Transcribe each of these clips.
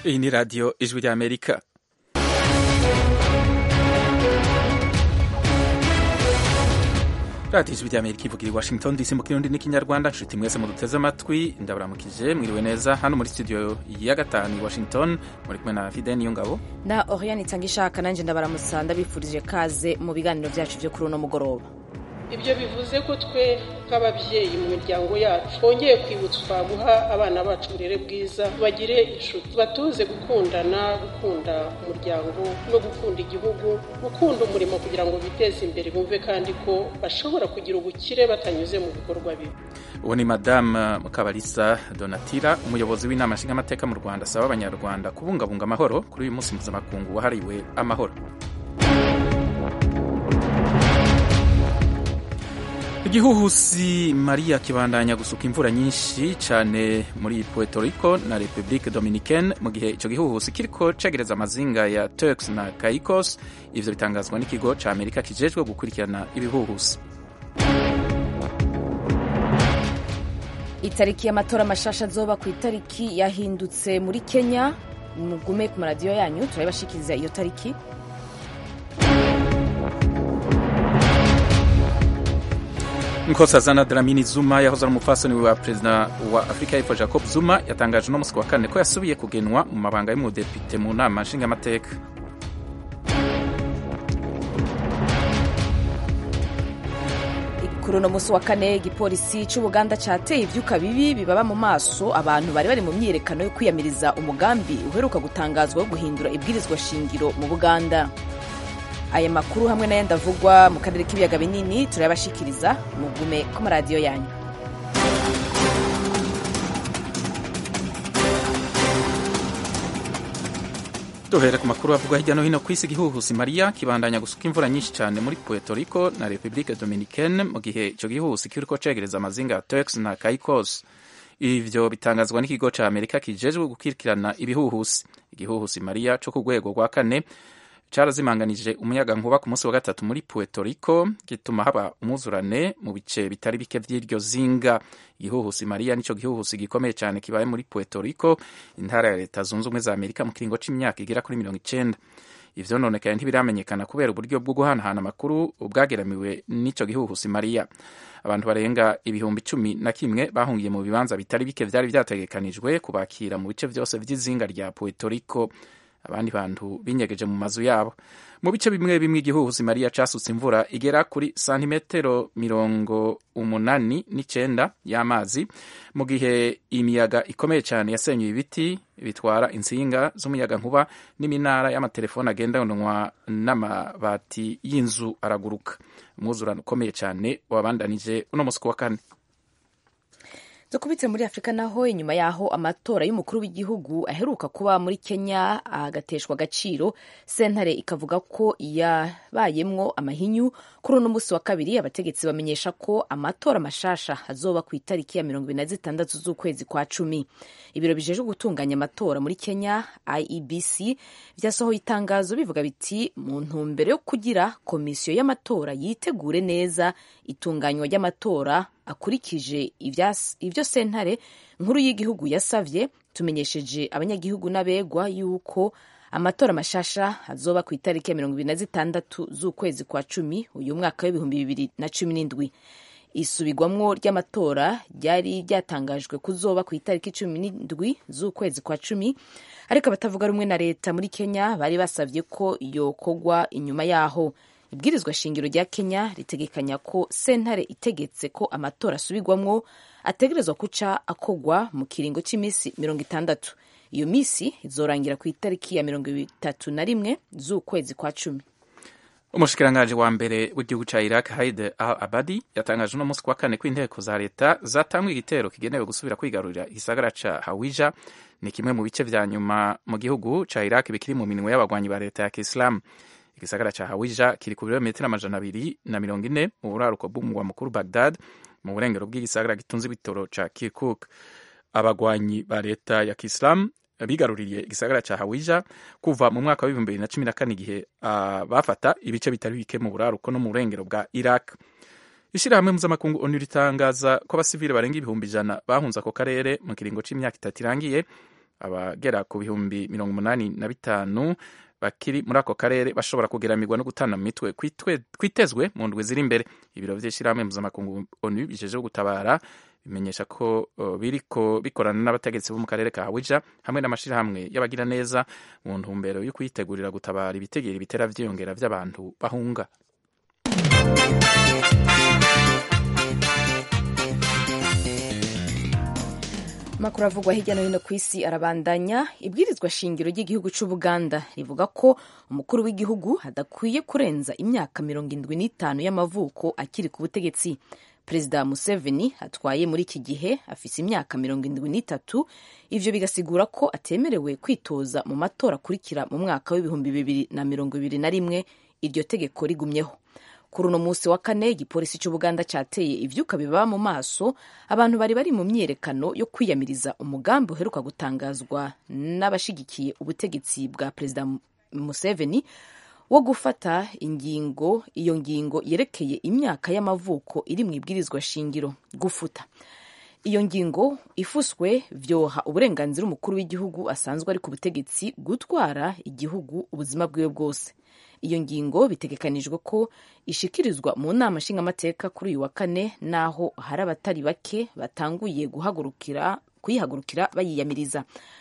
Iyi ni radiyo ijwi ry'Amerika. radiyo ijwi ry'Amerika ivugira i Washington DC mu kirundi n'ikinyarwanda nshuti mwese muduteze amatwi ndabaramukije mwiriwe neza hano muri studio ya gatanu i Washington muri kumwe na Fideni Niyongabo na Oriane Itangishaka nanjye ndabaramutsa ndabifurije kaze mu biganiro byacu byo kuri uno mugoroba ibyo bivuze ko twe nk'ababyeyi mu miryango yacu twongeye kwibutswa guha abana bacu uburere bwiza bagire inshuti batuze gukundana gukunda umuryango no gukunda igihugu gukunda umurimo kugira ngo biteze imbere bumve kandi ko bashobora kugira ubukire batanyuze mu bikorwa bibi uwo ni madamu mukabarisa donatira umuyobozi w'inama nshingamateka mu rwanda asaba abanyarwanda kubungabunga amahoro kuri uyu munsi mpuzamakungu wahariwe amahoro igihuhusi mariya kibandanya gusuka imvura nyinshi cyane muri puerto rico na republique dominicaine mu gihe icyo gihuhusi kiriko cegereza amazinga ya turks na caicos ivyo bitangazwa n'ikigo ca amerika kijejwe gukurikirana ibihuhusi itariki y'amatora mashasha azoba ku itariki yahindutse muri kenya mugume ku maradiyo yanyu turabibashikiriza iyo tariki nkosazana dramini zuma yahoze ari umupfasoni wa perezida wa afurika y'epfo jacob zuma yatangaje uno munsi wa kane ko yasubiye kugenwa mu mabanga y'umudepite mu nama nshingamateka kuri uno munsi wa kane igipolisi cy'ubuganda cyateye ibyuka bibi bibaba mu maso abantu bari bari mu myiyerekano yo kwiyamiriza umugambi uheruka gutangazwa wo guhindura ibwirizwa shingiro mu buganda aya makuru hamwe n'ayandi avugwa mu karere k'ibiyaga binini turayabashikiriza mugume ku maradiyo yanyu duhere ku makuru avugwa hirya no hino ku isi igihuhusi mariya kibandanya gusuka imvura nyinshi cyane muri puerto rico na republique dominicaine mu gihe icyo gihuhusi kiriko cegereza amazinga ya turks na caicos ivyo bitangazwa n'ikigo ca amerika kijejwe gukurikirana ibihuhusi igihuhusi mariya co ku rwego rwa kane carazimanganije umuyaga nkuba ku munsi wa gatatu muri Puerto Rico gituma haba umwuzurane mu bice bitari bike vy'iryo zinga igihuhusi Maria nico gihuhusi gikomeye cyane kibaye muri Puerto Rico intara ya leta zunze ubumwe za Amerika mu kiringo c'imyaka igera kuri mirongo icenda ivyononekaye ntibiramenyekana kubera uburyo bwo guhanahana amakuru bwageramiwe n'ico gihuhusi Maria abantu barenga ibihumbi cumi na kimwe bahungiye mu bibanza bitari bike vyari vyategekanijwe kubakira mu bice vyose vy'izinga rya Puerto Rico abandi bantu binyegeje mu mazu yabo mu bice bimwe bimwe igihuhusi mariya casutse imvura igera kuri santimetero mirongo umunani n'icenda y'amazi mu gihe imiyaga ikomeye cyane yasenyuye ibiti bitwara insinga z'umuyaga nkuba n'iminara y'amatelefoni agendanwa n'amabati y'inzu araguruka umwuzurano ukomeye cyane wabandanije uno musi wa kane dukubitse muri afurika naho inyuma yaho amatora y'umukuru w'igihugu aheruka kuba muri kenya agateshwa agaciro sentare ikavuga ko yabayemwo amahinyu kuri uno munsi wa kabiri abategetsi bamenyesha ko amatora mashasha azoba ku itariki ya mirongo ibiri na zitandatu z'ukwezi kwa cumi ibiro bijejwe gutunganya amatora muri kenya iebc vyasohoye itangazo bivuga biti mu ntumbero yo kugira komisiyo y'amatora yitegure neza itunganywa ry'amatora akurikije ibyo sentare nkuru y'igihugu yasavye tumenyesheje abanyagihugu n'abegwa yuko amatora mashasha azoba ku itariki ya mirongo ibiri na zitandatu z'ukwezi kwa cumi uyu mwaka w'ibihumbi bibiri na cumi n'indwi isubigwamwo ry'amatora ryari ryatangajwe kuzoba ku itariki cumi n'indwi z'ukwezi kwa cumi ariko abatavuga rumwe na leta muri kenya bari basavye ko yokogwa inyuma yaho ibwirizwa shingiro rya kenya ritegekanya ko sentare itegetse ko amatora asubirwamwo ategerezwa kuca akogwa mu kiringo cy'iminsi mirongo itandatu iyo minsi izorangira ku itariki ya mirongo itatu na rimwe z'ukwezi kwa cumi umushikirangaji wa mbere w'igihugu ca iraq haide al abadi yatangaje uno munsi kwa kane ko inteko za leta zatanguye igitero kigenewe gusubira kwigarurira igisagara ca hawija ni kimwe mu bice vya nyuma mu gihugu ca iraq bikiri mu minwe y'abagwanyi ba leta ya kisilamu igisagara ca hawija kiri ku birometero amajana abiri na mirongo ine mu buraruko bw'umugwa mukuru bagdad mu burengero bw'igisagara gitunze ibitoro ca kirkuk abagwanyi ba leta ya kisilamu bigaruriye igisagara ca hawija kuva mu mwaka w'ibihumbi bibiri na cumi na kane igihe uh, bafata ibice bitari bike mu buraruko no mu burengero bwa iraq ishirahamwe mpuzamakungu onu ritangaza ko abasivili barenga ibihumbi ijana bahunze ako karere mu kiringo c'imyaka itatu irangiye abagera ku bihumbi mirongo umunani na bitanu bakiri muri ako karere bashobora kugeramirwa no gutana mu mitwe kwitezwe mu ndwi ziri imbere ibiro vy'ishirahamwe mpuzamakungu onu bijejeho gutabara bimenyesha ko uh, biriko bikorana n'abategetsi bo mu karere ka Wija hamwe n'amashirahamwe y'abagira neza mu ntumbero yo kwitegurira gutabara ibitegera bitera vyiyongera vy'abantu bahunga amakuru avugwa hirya no hino ku isi arabandanya ibwirizwa shingiro ry'igihugu c'ubuganda rivuga ko umukuru w'igihugu adakwiye kurenza imyaka mirongo indwi n'itanu y'amavuko akiri ku butegetsi perezida museveni atwaye muri iki gihe afise imyaka mirongo indwi n'itatu ivyo bigasigura ko atemerewe kwitoza mu matora akurikira mu mwaka w'ibihumbi bibiri na mirongo ibiri na rimwe iryo tegeko rigumyeho kuri uno munsi wa kane igipolisi cy'ubuganda cyateye ivyuka bibaba mu maso abantu bari bari mu myiyerekano yo kwiyamiriza umugambi uheruka gutangazwa n'abashigikiye ubutegetsi bwa perezida museveni wo gufata ingingo iyo ngingo yerekeye imyaka y'amavuko iri mu ibwirizwa shingiro gufuta iyo ngingo ifuswe vyoha uburenganzira umukuru w'igihugu asanzwe ari ku butegetsi gutwara igihugu ubuzima bwiwe bwose iyo ngingo bitegekanijwe ko ishikirizwa mu nama nshingamateka kuri uyu wa kane naho hari abatari bake batanguye guhagurukira kuyihagurukira bayiyamiriza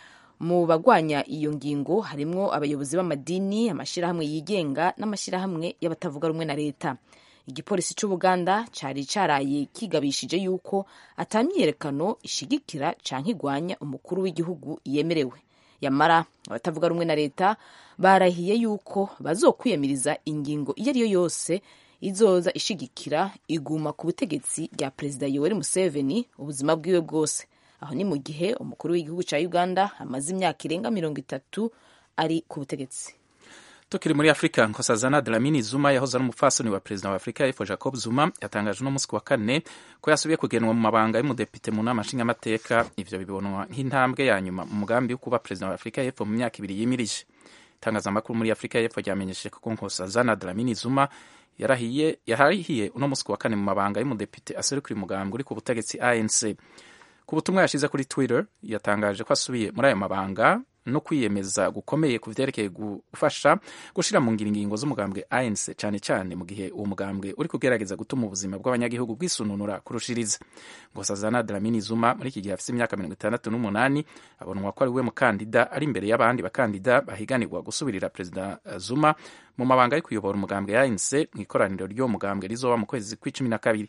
mu bagwanya iyo ngingo harimwo abayobozi b'amadini amashyirahamwe yigenga n'amashyirahamwe y'abatavuga rumwe na leta igipolisi cy'ubuganda cyari cyaraye kigabishije yuko atamyiyerekano ishigikira canke igwanya umukuru w'igihugu yemerewe yamara abatavuga rumwe na leta barahiye yuko bazokwiyamiriza ingingo iyo ari yo yose izoza ishigikira iguma ku butegetsi rya perezida yoweri museveni ubuzima bwiwe bwose aho ni mu gihe umukuru w'igihugu cya uganda amaze imyaka irenga mirongo itatu ari ku butegetsi tukiri muri afurika nkosazana dlamini zuma yahoze ari umupfasoni wa perezida wa afurika y'epfo jacob zuma yatangaje uno munsi wa kane ko yasubiye kugenwa mu mabanga y'umudepite mu nama nshingamateka ivyo bibonwa nk'intambwe ya nyuma mu mugambi wo kuba perezida wa afurika y'epfo mu myaka ibiri yimirije itangazamakuru muri afurika y'epfo ryamenyesheje ko nkosazana dlamini zuma yarahiye yarahiye uno munsi wa kane mu mabanga y'umudepite aserukira umugambi uri ku butegetsi anc ku butumwa yashize kuri twitter yatangaje ko asubiye muri ayo mabanga no kwiyemeza gukomeye ku vyerekeye gufasha gushira mu ngiro ingingo z'umugambwe ANC cyane cyane mu gihe uwo mugambwe uri kugerageza gutuma ubuzima bw'abanyagihugu bwisununura kurushiriza Nkosazana Dlamini Zuma muri iki gihe afite imyaka mirongo itandatu n'umunani abonwa ko ari we mukandida ari imbere y'abandi bakandida bahiganirwa gusubirira perezida Zuma mu mabanga yo kuyobora umugambwe ANC mu ikoraniro ry'uwo mugambwe rizoba mu kwezi kw'icumi na kabiri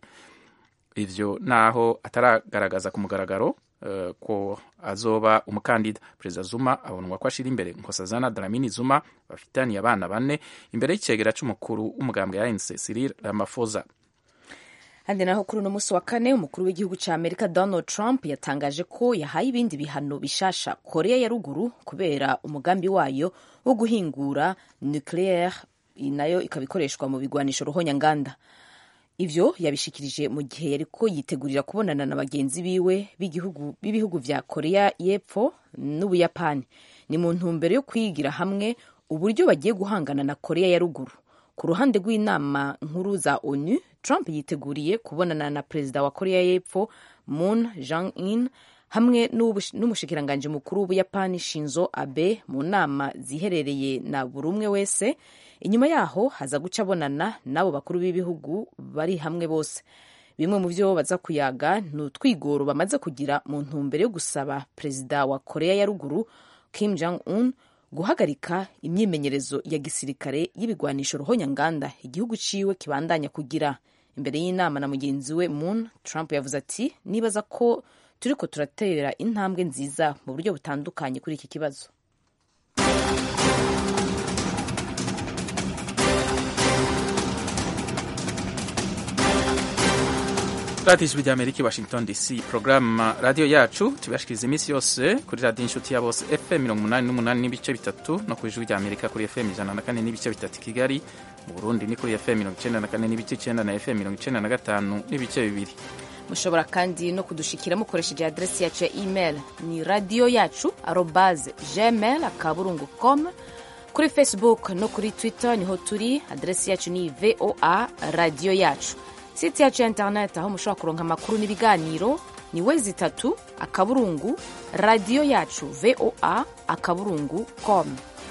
ivyo naho ataragaragaza ku mugaragaro uh, ko azoba umukandida perezida zuma abonwa ko ashira imbere nkosazana dramini zuma bafitaniye abana bane imbere y'icegera c'umukuru w'umugambwe ya ANC Cyril Ramaphosa handi naho kuri uno munsi wa kane umukuru w'igihugu ca amerika donald trump yatangaje ko yahaye ibindi bihano bishasha korea ya ruguru kubera umugambi wayo wo guhingura nucleaire nayo ikaba ikoreshwa mu bigwanisho ruhonyanganda ivyo yabishikirije mu gihe yariko yitegurira kubonana na bagenzi biwe b'ibihugu vya korea y'epfo n'ubuyapani ni mu ntumbero yo kwigira hamwe uburyo bagiye guhangana na korea ya ruguru ku ruhande rw'inama nkuru za onu trump yiteguriye kubonana na perezida wa korea y'epfo moon jong in hamwe n'umushikiranganji mukuru w'ubuyapani shinzo abe mu nama ziherereye na buri umwe wese inyuma yaho haza guca abonana n'abo bakuru b'ibihugu bari hamwe bose bimwe mu byo baza kuyaga ni utwigoro bamaze kugira mu ntumbero yo gusaba perezida wa korea ya ruguru kim jong un guhagarika imyimenyerezo ya gisirikare y'ibigwanisho ruhonyanganda igihugu ciwe kibandanya kugira imbere y'inama na mugenzi we moon trump yavuze ati nibaza ko turiko turatera intambwe nziza mu buryo butandukanye kuri iki kibazo radiyo ijwi ry'amerika i washington dc porogaramu radiyo yacu tubashikiriza iminsi yose kuri radiyo inshuti ya bose fm mirongo umunani n'umunani n'ibice bitatu no ku ijwi ry'amerika kuri fm ijana na kane n'ibice bitatu i kigali mu burundi ni kuri fm mirongo icyenda na kane n'ibice icyenda na fm mirongo icyenda na gatanu n'ibice bibiri mushobora kandi no kudushikira mukoresheje aderesi yacu ya email ni radiyo yacu arobaze gmail akaburungu com kuri facebook no kuri twitter niho turi aderesi yacu ni voa radiyo yacu site yacu ya internet aho mushobora kuronka amakuru n'ibiganiro ni wezi itatu akaburungu radiyo yacu voa akaburungu com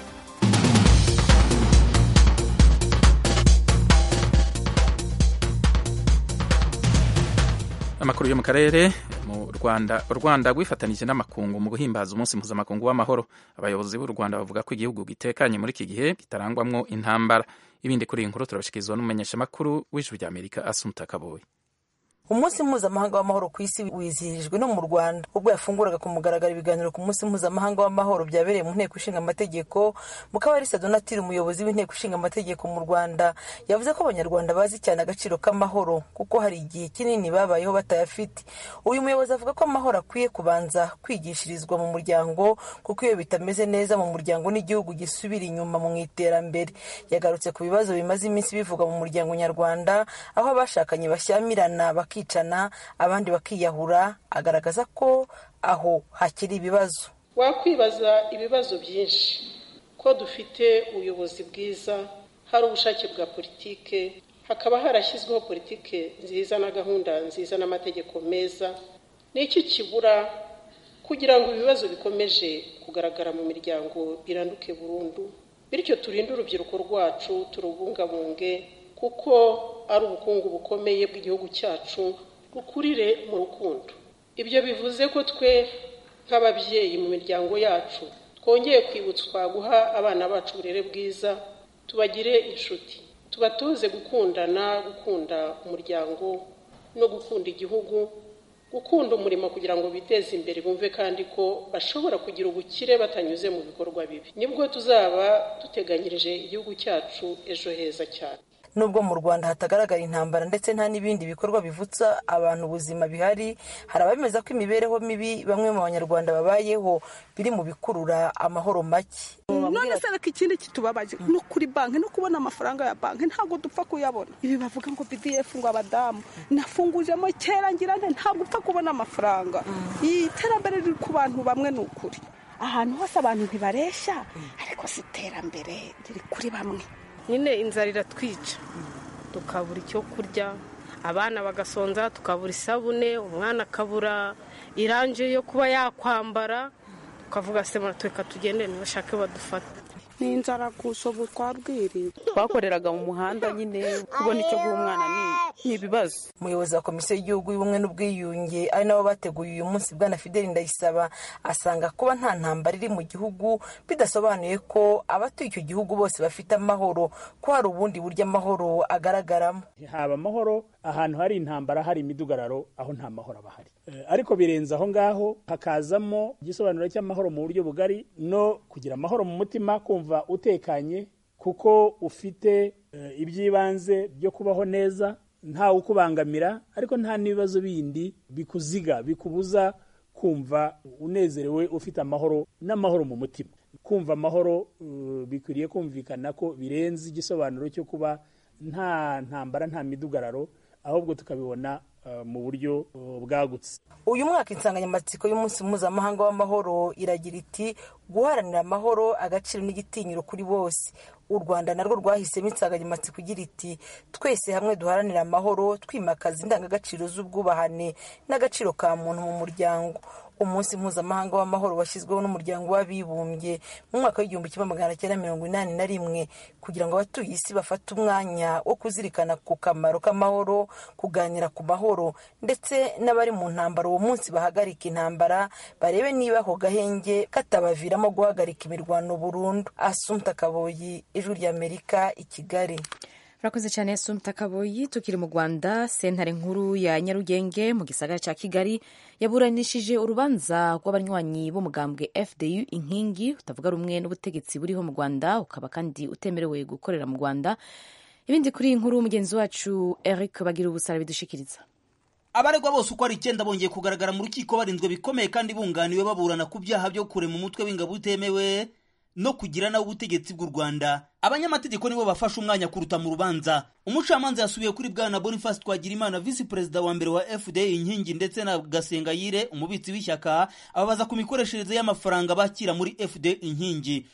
amakuru yo mu karere mu rwanda u rwanda rwifatanije n'amakungu mu guhimbaza umunsi mpuzamakungu w'amahoro abayobozi b'u rwanda bavuga ko igihugu gitekanye muri iki gihe kitarangwamwo intambara ibindi kuri iyi nkuru turabashikirizwa n'umumenyeshamakuru w'ijwi rya amerika asumuta kaboyi umunsi mpuzamahanga w'amahoro ku isi wizihijwe no mu rwanda ubwo yafunguraga ku mugaragaro ibiganiro ku munsi mpuzamahanga w'amahoro byabereye mu nteko ishinga amategeko mukabarisa donatire umuyobozi w'inteko ishinga amategeko mu rwanda yavuze ko abanyarwanda bazi cyane agaciro k'amahoro kuko hari igihe kinini babayeho batayafite uyu muyobozi avuga ko amahoro akwiye kubanza kwigishirizwa mu muryango kuko iyo bitameze neza mu muryango n'igihugu gisubira inyuma mu iterambere yagarutse ku bibazo bimaze iminsi bivugwa mu muryango nyarwanda aho abashakanye bashyamirana bakicana abandi bakiyahura agaragaza ko aho hakiri ibibazo wakwibaza ibibazo byinshi ko dufite ubuyobozi bwiza hari ubushake bwa politike hakaba harashyizweho politike nziza na gahunda nziza n'amategeko meza ni iki kibura kugira ngo ibibazo bikomeje kugaragara mu miryango biranduke burundu bityo turinde urubyiruko rwacu turubungabunge kuko ari ubukungu bukomeye bw'igihugu cyacu rukurire mu rukundo ibyo bivuze ko twe nk'ababyeyi mu miryango yacu twongeye kwibutswa guha abana bacu uburere bwiza tubagire inshuti tubatoze gukundana gukunda umuryango no gukunda igihugu gukunda umurimo kugira ngo biteze imbere bumve kandi ko bashobora kugira ubukire batanyuze mu bikorwa bibi nibwo tuzaba duteganyirije igihugu cyacu ejo heza cyane nubwo mu rwanda hatagaragara intambara ndetse nta n'ibindi bikorwa bivutsa abantu ubuzima bihari hari abemeza ko imibereho mibi bamwe mu banyarwanda babayeho biri mu bikurura amahoro make none se reka ikindi kitubabaje no kuri banki no kubona amafaranga ya banki ntabwo dupfa kuyabona ibi bavuga ngo bdf ngo abadamu nafungujemo kera ngira nte ntabwo upfa kubona amafaranga iterambere riri ku bantu bamwe ni ukuri ahantu hose abantu ntibareshya ariko si iterambere riri kuri bamwe nyine inzara iratwica tukabura icyo kurya abana bagasonza tukabura isabune umwana akabura iranje yo kuba yakwambara tukavuga se reka tugende ntibashake badufata ni inzara gusa ubu twabwiriwe twakoreraga mu muhanda nyine kubona icyo guha umwana ni ibibazo umuyobozi wa komisiyo y'igihugu y'ubumwe n'ubwiyunge ari nabo bateguye uyu munsi bwana fideli ndayisaba asanga kuba nta ntambara iri mu gihugu bidasobanuye ko abatuye icyo gihugu bose bafite amahoro ko hari ubundi buryo amahoro agaragaramo haba amahoro ahantu hari intambara hari imidugararo aho nta mahoro aba ahari ariko birenze aho ngaho hakazamo igisobanuro cy'amahoro mu buryo bugari no kugira amahoro mu mutima kumva utekanye kuko ufite iby'ibanze byo kubaho neza ntawe ukubangamira ariko nta n'ibibazo bindi bikuziga bikubuza kumva unezerewe ufite amahoro n'amahoro mu mutima kumva amahoro bikwiriye kumvikana ko birenze igisobanuro cyo kuba nta ntambara nta midugararo ahubwo tukabibona mu buryo bwagutse uyu mwaka insanganyamatsiko y'umunsi mpuzamahanga w'amahoro iragira iti guharanira amahoro agaciro n'igitinyiro kuri bose u rwanda narwo rwahisemo insanganyamatsiko igira iti twese hamwe duharanira amahoro twimakaza indangagaciro z'ubwubahane n'agaciro ka muntu mu muryango umunsi mpuzamahanga w'amahoro washyizweho n'umuryango w'abibumbye mu mwaka w'igihumbi kimwe magana cyenda mirongo inani na rimwe kugira ngo abatuye isi bafate umwanya wo kuzirikana ku kamaro k'amahoro kuganira ku mahoro ndetse n'abari mu ntambara uwo munsi bahagarika intambara barebe niba ako gahenge katabaviramo guhagarika imirwano burundu asumta kaboyi ijwi ry'amerika i kigali urakoze cyane yasumta kaboyi tukiri mu rwanda sentare nkuru ya nyarugenge mu gisagara cya kigali yaburanishije urubanza rw'abanywanyi b'umugambwe fdu inkingi utavuga rumwe n'ubutegetsi buriho mu rwanda ukaba kandi utemerewe gukorera mu rwanda ibindi kuri iyi nkuru mugenzi wacu eric bagira ubusara bidushikiriza abaregwa bose uko ari icyenda bongeye kugaragara mu rukiko barinzwe bikomeye kandi bunganiwe baburana ku byaha byo kurema umutwe w'ingabo utemewe no kugira nawe ubutegetsi bw'u Rwanda abanyamategeko nibo bafashe umwanya kuruta mu rubanza umucamanza yasubiye kuri bwana Boniface Twagirimana visi perezida wa mbere wa FDA inkingi ndetse na Gasengayire umubitsi w'ishyaka ababaza ku mikoreshereze y'amafaranga bakira muri FDA inkingi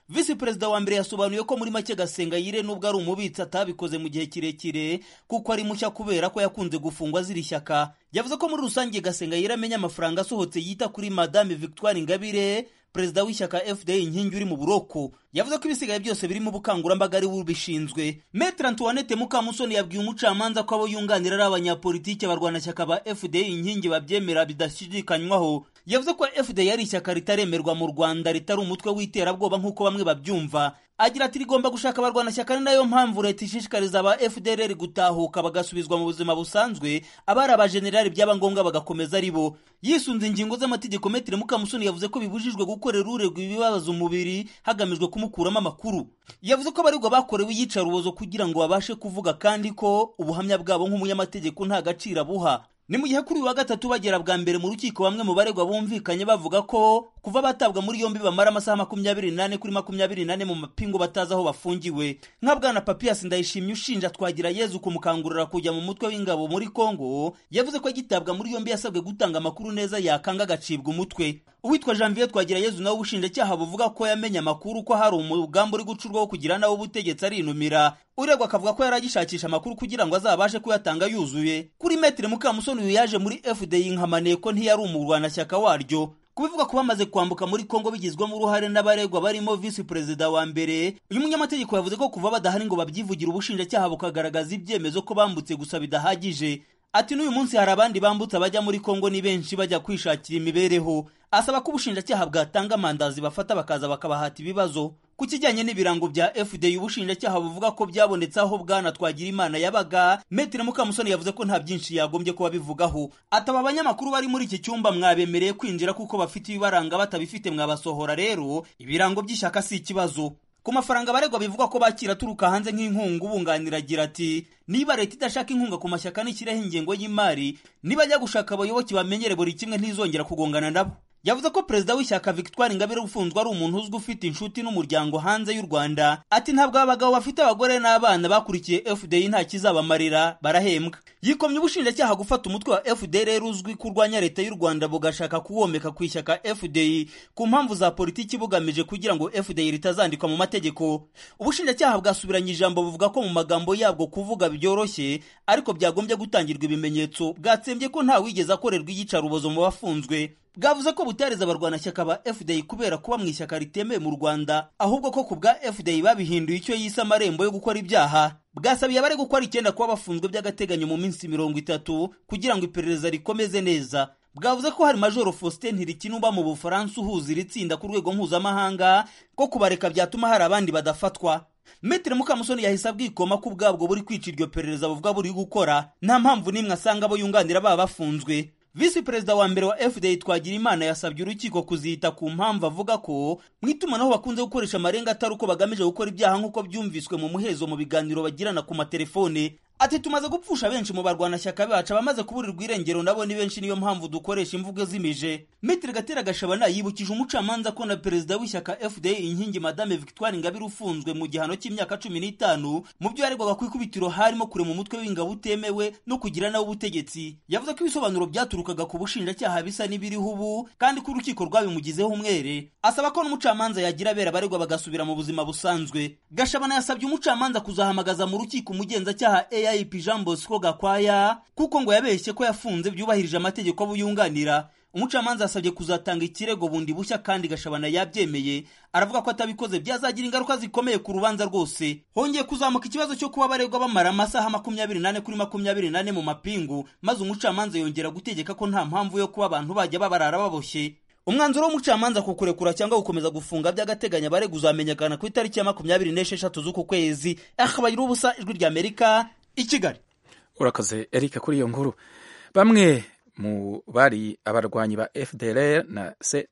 visi perezida wa mbere yasobanuye ko muri make gasengayire nubwo ari umubitsi atabikoze mu gihe kirekire kuko ari mushya kubera ko yakunze gufungwa ziri shyaka yavuze ko muri rusange gasengayire amenya amafaranga asohotse yita kuri madame victoire ingabire perezida w'ishyaka fda inkingi uri mu buroko yavuze ko ibisigaye byose biri mu bukangurambaga ari bubishinzwe metre antoinette mukamusoni yabwiye umucamanza ko abo yunganira ari abanyapolitike barwanashyaka ba fda inkingi babyemera bidashidikanywaho yavuze ko fda ari ishyaka ritaremerwa mu rwanda ritari umutwe w'iterabwoba nk'uko bamwe babyumva agira ati rigomba gushaka abarwanashyaka ni nayo mpamvu leta ishishikariza aba fdrr gutahuka bagasubizwa mu buzima busanzwe abari abajenerali byaba ngombwa bagakomeza ari bo yisunze ingingo z'amategeko metero mukamusoni yavuze ko bibujijwe gukorera uregwa ibibabaza umubiri hagamijwe kumukuramo amakuru yavuze ko abaregwa bakorewe iyicarubozo kugira ngo babashe kuvuga kandi ko ubuhamya bwabo nk'umunyamategeko nta gaciro abuha ni mu gihe kuri uyu wa gatatu bagera bwa mbere mu rukiko bamwe mu baregwa bumvikanye bavuga ko kuva batabwa muri yombi bamara amasaha makumyabiri n'ane kuri makumyabiri n'ane mu mapingu batazi aho bafungiwe nka bwana papiyasi ndayishimye ushinja twagira yezu kumukangurira kujya mu mutwe w'ingabo muri kongo yavuze ko agitabwa muri yombi yasabwe gutanga amakuru neza yakanga agacibwa umutwe uwitwa janvier twagira yezu nawe ubushinjacyaha buvuga ko yamenye amakuru ko hari umugambi uri gucurwa wo kugira nawe ubutegetsi arinumira uregwa akavuga ko yari agishakisha amakuru kugira ngo azabashe kuyatanga yuzuye kuri metero mukamusoni uyu yaje muri fdi nkamaniye ko ntiyari umurwanashyaka waryo kubivuga ko bamaze kwambuka muri kongo bigizwemo uruhare n'abaregwa barimo visi perezida wa mbere uyu munyamategeko yavuze ko kuva badahari ngo babyivugire ubushinjacyaha bukagaragaza ibyemezo ko bambutse gusa bidahagije ati n'uyu munsi hari abandi bambutse bajya muri kongo ni benshi bajya kwishakira imibereho asaba ko ubushinjacyaha bwatanga amandazi bafata bakaza bakabahata ibibazo ku kijyanye n'ibirango bya fda ubushinjacyaha buvuga ko byabonetse aho bwana twagira imana yabaga metero mukamusoni yavuze ko nta byinshi yagombye kuba bivugaho ataba abanyamakuru bari muri iki cyumba mwabemereye kwinjira kuko bafite ibibaranga batabifite mwabasohora rero ibirango by'ishyaka si ikibazo ku mafaranga abaregwa bivuga ko bakira aturuka hanze nk'inkunga ubunganira agira ati niba leta idashaka inkunga ku mashyaka nishyireho ingengo y'imari niba ajya gushaka abayoboke bamenyere buri kimwe ntizongera kugongana nabo yavuze ko perezida w'ishyaka victoire ingabire ufunzwe ari umuntu uzwi ufite inshuti n'umuryango hanze y'u rwanda ati ntabwo aba bagabo bafite abagore n'abana bakurikiye fdi nta kizabamarira barahembwa yikomye ubushinjacyaha gufata umutwe wa fdr uzwi kurwanya leta y'u rwanda bugashaka kuwomeka ku ishyaka fdi ku mpamvu za politiki bugamije kugira ngo fdi ritazandikwa mu mategeko ubushinjacyaha bwasubiranye ijambo buvuga ko mu magambo yabwo kuvuga byoroshye ariko byagombye gutangirwa ibimenyetso bwatsembye ko nta wigeze akorerwa iyicarubozo mu bafunzwe bwavuze ko butareza abarwanashyaka ba fda kubera kuba mu ishyaka ritemewe mu rwanda ahubwo ko ku bwa fda babihinduye icyo yise amarembo yo gukora ibyaha bwasabiye abari gukora icyenda kuba bafunzwe by'agateganyo mu minsi mirongo itatu kugira ngo iperereza rikomeze neza bwavuze ko hari majoro faustin ntirikina uba mu bufaransa uhuza iri tsinda ku rwego mpuzamahanga ko kubareka byatuma hari abandi badafatwa metero mukamusoni yahise abwikoma ko ubwabwo buri kwica iryo perereza buvuga buri gukora nta mpamvu n'imwe asanga abo yunganira baba bafunzwe visi perezida wa mbere wa fda twagira imana yasabye urukiko kuzita ku mpamvu avuga ko mu itumanaho bakunze gukoresha amarenga atari uko bagamije gukora ibyaha nk'uko byumviswe mu muhezo mu biganiro bagirana ku matelefone ati tumaze gupfusha benshi mu barwanashyaka bacu abamaze kuburirwa irengero nabo ni benshi niyo mpamvu dukoresha imvugo zimije metero gatera gashabana yibukije umucamanza ko na perezida w'ishyaka fda inkingi madame victoire ingabire ufunzwe mu gihano cy'imyaka cumi n'itanu mu byo yaregwaga ku ikubitiro harimo kurema umutwe w'ingabo utemewe no kugira nawe ubutegetsi yavuze ko ibisobanuro byaturukaga ku bushinjacyaha bisa n'ibiriho ubu kandi ko urukiko rwabimugizeho umwere asaba ko n'umucamanza yagira abera abaregwa bagasubira mu buzima busanzwe gashabana yasabye umucamanza kuzahamagaza mu rukiko umugenzacyaha AIP Jean Bosco Gakwaya kuko ngo yabeshye ko yafunze byubahirije amategeko abo yunganira umucamanza yasabye kuzatanga ikirego bundi bushya kandi gashabana yabyemeye aravuga ko atabikoze byazagira ingaruka zikomeye ku rubanza rwose hongeye kuzamuka ikibazo cyo kuba abaregwa bamara amasaha makumyabiri nane kuri makumyabiri nane mu mapingu maze umucamanza yongera gutegeka ko nta mpamvu yo kuba abantu bajya babarara baboshye umwanzuro w'umucamanza ku kurekura cyangwa gukomeza gufunga by'agateganyo abarega uzamenyekana ku itariki ya makumyabiri n'esheshatu z'uku kwezi akabagira ubusa ijwi ry'amerika i kigali urakoze erika kuri iyo nkuru bamwe mu bari abarwanyi ba fdr na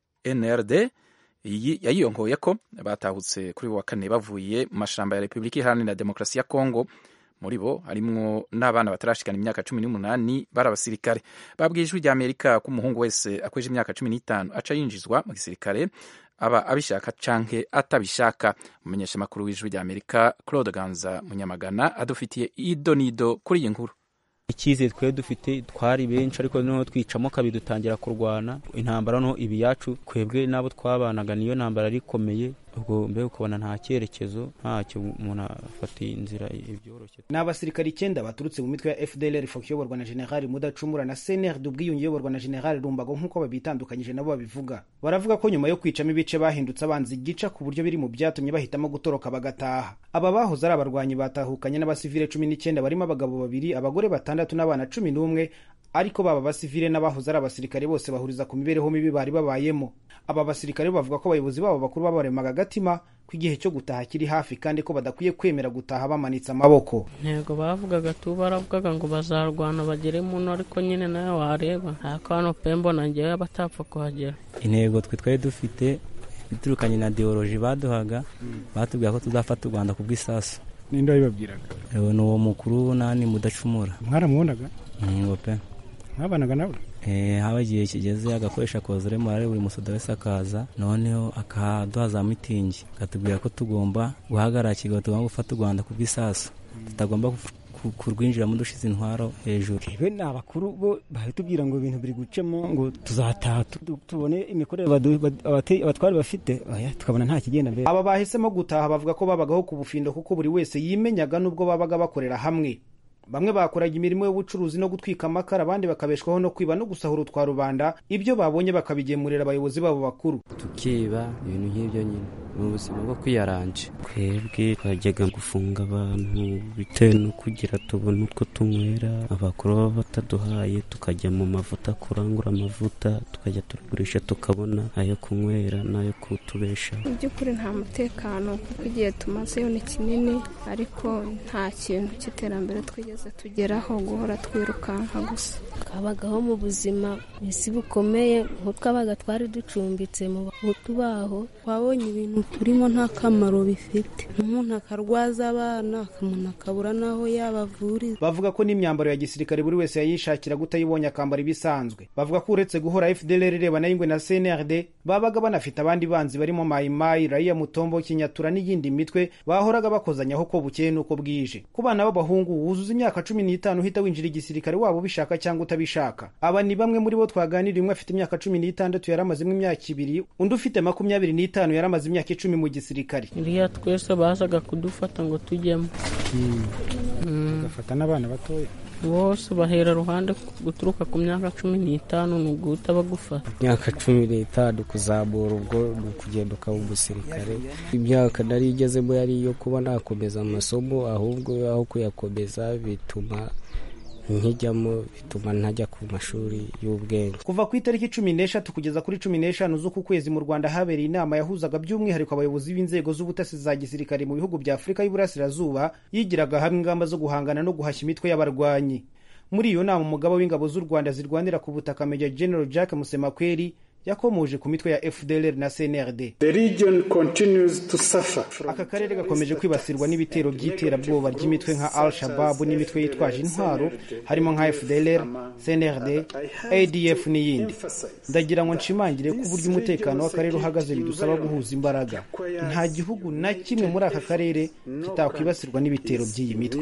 cnrd yayiyongoye ko batahutse kuri wa kane bavuye mu mashamba ya repubulika iharanira demokarasi ya kongo muri bo harimwo n'abana batarashikana imyaka cumi n'umunani bari abasirikare babwiye ijwi rya amerika ko umuhungu wese akweje imyaka cumi n'itanu aca yinjizwa mu gisirikare aba abishaka canke atabishaka umumenyesha makuru w'ijwi rya amerika claude ganza munyamagana adufitiye ido nido kuri iyi nkuru icyizere twari dufite twari benshi ariko noneho twicamo kabiri dutangira kurwana intambara no ibi yacu twebwe n'abo twabanaga niyo ntambara ari ikomeye ubwo mbega ukabona nta cyerekezo ntacyo umuntu afata inzira ibyoroshye ni abasirikari icyenda baturutse mu mitwe ya fdlr foka iyoborwa na generali mudacumura na cnrd ubwiyunge iyoborwa na generali rumbago nk'uko babitandukanyije nabo babivuga baravuga ko nyuma yo kwicamo ibice bahindutse abanzi gica ku buryo biri mu byatumye bahitamo gutoroka bagataha aba bahoze ari abarwanyi batahukanye n'abasivile cumi n'icyenda barimo abagabo babiri abagore batandatu n'abana cumi n'umwe ariko baba abasivile n'abahoze ari abasirikare bose bahuriza ku mibereho mibi bari babayemo aba basirikare bavuga ko abayobozi babo bakuru babaremaga agatima ko igihe cyo gutaha kiri hafi kandi ko badakwiye kwemera gutaha bamanitse amaboko ntego bavugaga tu baravugaga ngo bazarwana bagere muno ariko nyine nawe wareba nta kano pembo nangewe batapfa kuhagera intego twe twari dufite iturukanye na diyoroji baduhaga batubwira ko tuzafata u rwanda ku bw'isasu ninde wabibabwiraga ni uwo mukuru nani mudacumura mwaramubonaga ngo pe mwabanaga nawe haba igihe kigeze agakoresha kozere morale buri musoda wese akaza noneho akaduha za mitingi akatubwira ko tugomba guhagarara tugomba gufata u rwanda ku bw'isasu tutagomba kurwinjiramo dushize intwaro hejuru rebe ni abakuru bo bahitubwira ngo ibintu biri gucamo ngo tuzataha tubone imikorere abatwari bafite tukabona nta kigenda mbere aba bahisemo gutaha bavuga ko babagaho ku bufindo kuko buri wese yimenyaga n'ubwo babaga bakorera hamwe bamwe bakoraga imirimo y'ubucuruzi no gutwika amakara abandi bakabeshwaho no kwiba no gusahura utwa rubanda ibyo babonye bakabigemurira abayobozi babo bakuru tukiba ibintu nk'ibyo nyine ni ubuzima bwo kwiyaranje twebwe twajyaga gufunga abantu bitewe no kugira tubone utwo tunywera abakuru baba bataduhaye tukajya mu mavuta kurangura amavuta tukajya tugurisha tukabona ayo kunywera n'ayo kutubesha mu by'ukuri nta mutekano kuko igihe tumazeyo ni kinini ariko nta kintu cy'iterambere twigeze tugeraho guhora twirukanka gusa twabagaho mu buzima isi bukomeye nk'utwabaga twari ducumbitse mu tubaho twabonye ibintu turimo nta kamaro bifite umuntu akarwaza abana umuntu akabura n'aho yabavuriza bavuga ko n'imyambaro ya gisirikare buri wese yayishakira utayibonye akambara ibisanzwe bavuga ko uretse guhora fdlr irebana y'ingwe na cnrd babaga banafite abandi banzi barimo mayimayi raiya mutombo kinyatura n'iyindi mitwe bahoraga bakozanyaho ko bukeye n'uko bwije ku bana b'abahungu wuzuza imyaka cumi n'itanu uhita winjira igisirikare waba ubishaka cyangwa utabishaka aba ni bamwe muri bo twaganiriye umwe afite imyaka cumi n'itandatu yari amazemo imyaka ibiri undi ufite makumyabiri n'itanu yari amaze imyaka icumi mu gisirikare iriya twese bazaga kudufata ngo tujyemo bagafata n'abana batoya bose bahera ruhande guturuka ku myaka cumi n'itanu ni uguhita bagufata imyaka cumi n'itanu kuzamura ubwo ni ukugenda ukaba umusirikare imyaka nari igezemo yari iyo kuba nakomeza amasomo ahubwo aho kuyakomeza bituma nkijyamo bituma ntajya ku mashuri y'ubwenge kuva ku itariki cumi n'eshatu kugeza kuri cumi n'eshanu z'uku kwezi mu rwanda habereye inama yahuzaga by'umwihariko abayobozi b'inzego z'ubutasi za gisirikare mu bihugu bya afurika y'uburasirazuba yigiraga hamwe ingamba zo guhangana no guhashya imitwe y'abarwanyi muri iyo nama umugaba w'ingabo z'u rwanda zirwanira ku butaka meja general jack musemakweri yakomoje ku mitwe ya fdlr na cnrd aka karere gakomeje kwibasirwa n'ibitero by'iterabwoba ry'imitwe nka al shababu n'imitwe yitwaje intwaro harimo nka fdlr cnrd adf n'iyindi ndagira ngo nshimangire ko uburyo umutekano w'akarere uhagaze bidusaba guhuza imbaraga nta gihugu na kimwe muri aka karere kitakwibasirwa n'ibitero by'iyi mitwe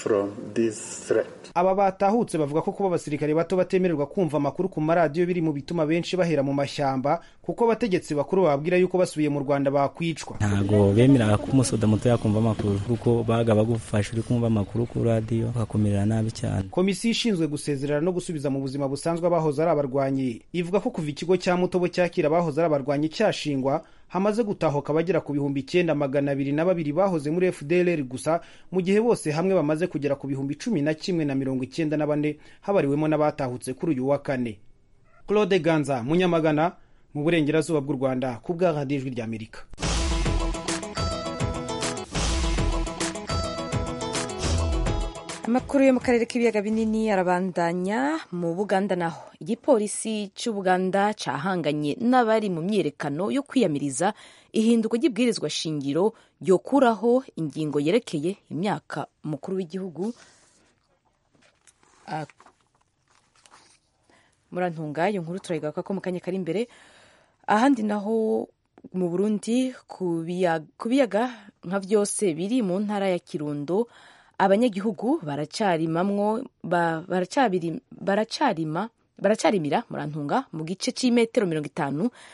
aba batahutse bavuga ko kuba abasirikare bato batemererwa kumva amakuru ku maradiyo biri mu bituma benshi bahera mu mashyamba kuko abategetsi bakuru bababwira yuko basubiye mu rwanda bakwicwa ntabwo bemeraga ko umusoda muto yakumva amakuru kuko baga bagufasha uri kumva amakuru ku radiyo bakakumerera nabi cyane komisiyo ishinzwe gusezerera no gusubiza mu buzima busanzwe abahoze ari abarwanyi ivuga ko kuva ikigo cya mutobo cyakira abahoze ari abarwanyi cyashingwa hamaze gutahuka abagera ku bihumbi icyenda magana abiri na babiri bahoze muri fdlr gusa mu gihe bose hamwe bamaze kugera ku bihumbi cumi na kimwe na mirongo icyenda na bane habariwemo n'abatahutse kuri uyu wa kane claude ganza munyamagana mu burengerazuba bw'u rwanda ku bwa radiyo ijwi ry'amerika amakuru yo mu karere k'ibiyaga binini arabandanya mu buganda naho igipolisi cy'ubuganda cyahanganye n'abari mu myiyerekano yo kwiyamiriza ihinduka ry'ibwirizwa shingiro ryokuraho ingingo yerekeye imyaka umukuru w'igihugu murantunga iyo nkuru turayigaruka ko mu kanya kari imbere ahandi naho mu burundi ku biyaga nka byose biri mu ntara ya kirundo abanyagihugu baracyarimamwo baracyarimira murantunga mu gice cy'imetero mirongo itanu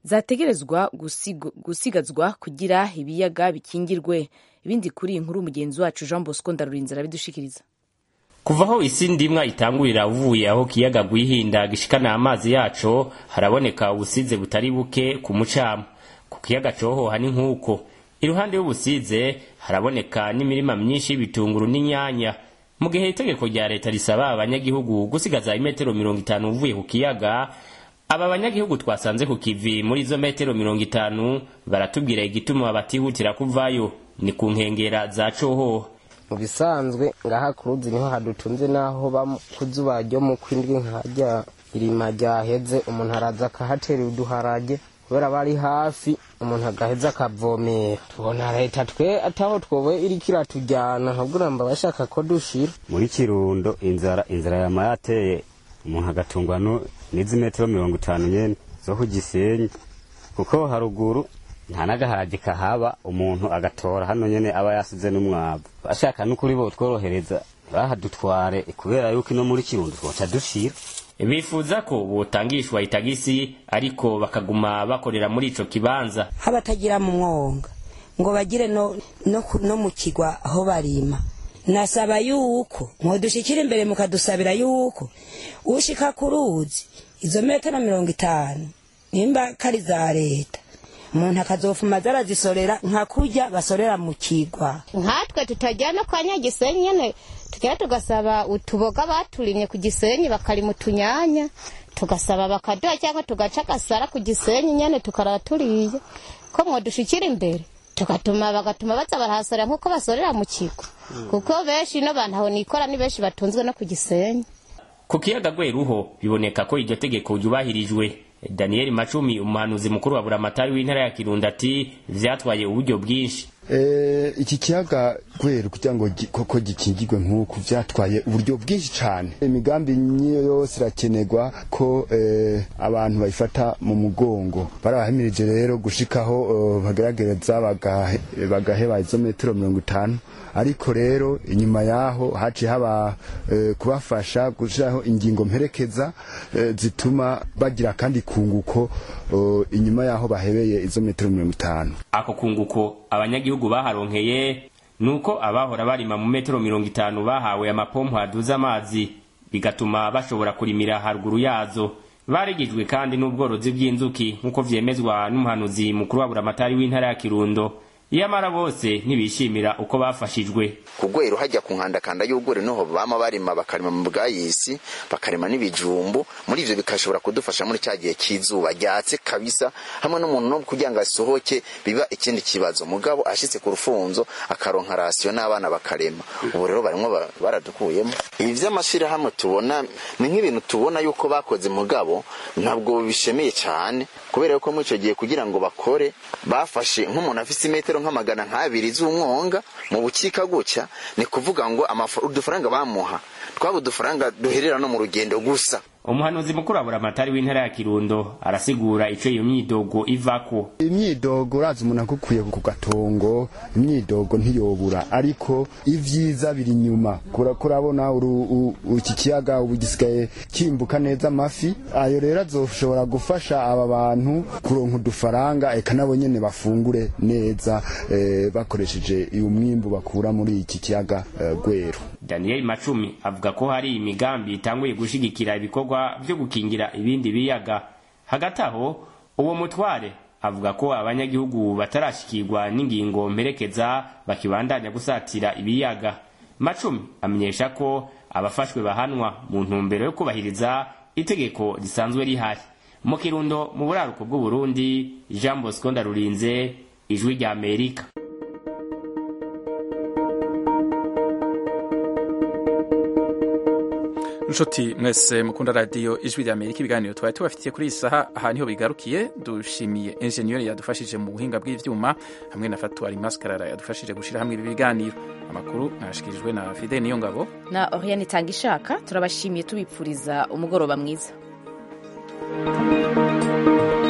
zategerezwa gusigazwa kugira ibiyaga bikingirwe ibindi kuri iyi nkuru mugenzi wacu jean bosco ndarurinze arabidushikiriza kuva aho isi ndimwa itangurira uvuye aho kiyaga gwihinda gishikana amazi yaco haraboneka ubusize butari buke ku mucamo ku kiyaga cohoha ni nk'uko iruhande y'ubusize haraboneka n'imirima myinshi y'ibitunguru n'inyanya mu gihe itegeko rya leta risaba abanyagihugu gusigaza imetero mirongo itanu uvuye ku kiyaga aba banyagihugu twasanze ku kivi muri izo metero mirongo itanu baratubwira igituma batihutira kuvayo ni ku nkengera za cohoha mu bisanzwe ngaha ku ruzi niho hadutunze n'aho ku zuba ryo mu kwindwi nkajya irima ryaheze umuntu araza akahatera uduharage kubera bari hafi umuntu agaheza akavomera tubona leta twe ataho twowe iriko iratujyana nkabwira mba bashaka ko dushira muri kirundo inzara inzara yama yateye umuntu agatungwa n'izi metero mirongo itanu nyene zo ku gisenyi kuko haruguru nta n'agaharage kahaba umuntu agatora hano nyene aba yasize n'umwavu ashaka n'ukuri bo tworohereza ntibahadutware kubera yuko ino muri kirundo twoca dushira bifuza ko botangishwa itagisi ariko bakaguma bakorera muri ico kibanza habatagira mu mwonga ngo bagire no, no, no mu kigwa aho barima nasaba yuko mwodushikira imbere mukadusabira yuko ushika ku ruzi izo metero mirongo itanu nimba kari za leta umuntu akazofuma zarazisorera nka kurya basorera mu kigwa nkatwe tutajyana kwa nyagisenyi nyene tujya tugasaba utuboga baturimye ku gisenyi bakarima utunyanya tugasaba bakaduha cyangwa tugaca agasara ku gisenyi nyene tukaraba turiye ko mwodushikira imbere tugatuma bagatuma baza barahasorera nk'uko basorera mu kigo kuko benshi no bantu aho nikora ni benshi batunzwe no ku gisenyi ku kiyaga gweruho biboneka ko iryo tegeko ryubahirijwe daniel macumi umuhanuzi mukuru wa buramatari w'intara ya kirundo ati vyatwaye uburyo bwinshi Eh, iki kiyaga gweru kugira ngo gi- koko gikingirwe nk'uku vyatwaye uburyo bwinshi cane imigambi niyo yose irakenerwa ko eh, abantu bayifata mu mugongo barabahimirije rero gushikaho eh, bageragereza bagahe- bagaheba izo metero mirongo itanu ariko rero inyuma yaho haciye haba eh, kubafasha gushiraho ingingo mperekeza eh, zituma bagira kandi kunguko eh, inyuma yaho bahebeye izo metero mirongo itanu ako kunguko abanyagihugu baharonkeye nuko abahora barima mu metero mirongo itanu bahawe amapompo aduza amazi bigatuma bashobora kurimira haruguru yazo barigijwe kandi n'ubworozi bw'inzuki nk'uko vyemezwa n'umuhanuzi mukuru wa buramatari w'intara ya kirundo iyamara bose ntibishimira uko bafashijwe kugwero hajya ku nkandakanda y'ubwore noho bama barima bakarima mu bwayisi bakarima n'ibijumbu muri ivyo bikashobora kudufasha muri cya gihe cy'izuba ryatse kabisa hamwe n'umuntu no kugira ngo asohoke biba ikindi kibazo mugabo ashitse ku rufunzo akaronka rasiyo n'abana bakarema ubu rero barimwo ba- baradukuyemo ibi vy'amashirahamwe tubona ni nk'ibintu tubona yuko bakoze mugabo ntabwo bishemeye cyane kubera yuko muri icyo gihe kugira ngo bakore bafashe nk'umuntu afise imetero nk'amagana nk'abiri z'umwonga mu bukika gutya ni kuvuga ngo amafa- udufaranga bamuha twaba udufaranga duherera no mu rugendo gusa umuhanuzi mukuru wa buramatari w'intara ya kirundo arasigura ico iyo myidogo ivako imyidogo uraza umuntu akukuye ku gatongo imyidogo ntiyobura ariko ivyiza biri inyuma Kura- kurabona uru- u- u- iki kiyaga ubu gisigaye kimbuka neza amafi ayo rero azoshobora gufasha aba bantu kuronka udufaranga eka nabo nyene bafungure neza eh, bakoresheje uyu mwimbu bakura muri iki kiyaga eh, gweru daniel macumi avuga ko hari imigambi itanguye gushigikira ibikorwa vyo gukingira ibindi biyaga hagati aho uwo mutware avuga ko abanyagihugu batarashikirwa n'ingingo mperekeza bakibandanya gusatira ibiyaga macumi amenyesha ko abafashwe bahanwa mu ntumbero yo kubahiriza itegeko risanzwe rihari mu kirundo mu buraruko bw'uburundi jean bosco ndarurinze ijwi rya amerika inshuti mwese mukunda radiyo ijwi rya amerika ibiganiro twari tubafitiye kuri iyi saha aha niho bigarukiye dushimiye enjeniyeri yadufashije mu buhinga bw'ivyuma hamwe na fatuwari maskarara yadufashije gushyira hamwe ibi biganiro amakuru mwashikirijwe na fide niyo ngabo na oriane itanga ishaka turabashimiye tubipfuriza umugoroba mwiza